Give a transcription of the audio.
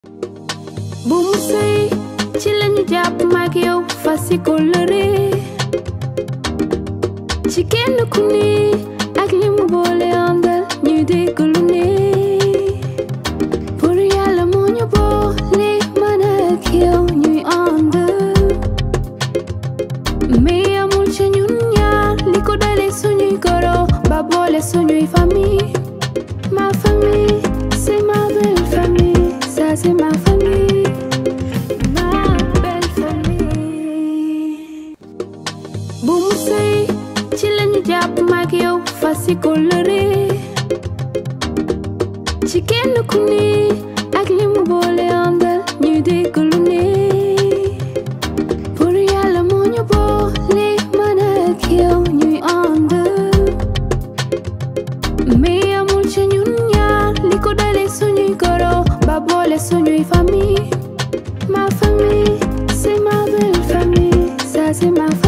bu mu sëy ci lañu jàpp mag yow fasi kóllëre ci kenn ku ne ak li mu boole àndal ñuy dégg lu ne pour yàlla moo ñu boole man ak yow ñuy ànd mais amul ci ñun ñaar li ko dale suñuy goro ba boole suñuy famille ma famille c'est ma belle famille ça c'est ma famille ma belle famille bu mu sëy ci lañu jàpp mag yow fasi kóllëre ci kenn ku ne ak li mu boole àndal ñuy dégg lu ne pour yàlla moo ñu boole man ak yow ñuy ànd mais amul ci ñun ñaar li ko dale suñuy goro ba boole suñuy famille ma famille c'est ma belle famille ça c'est ma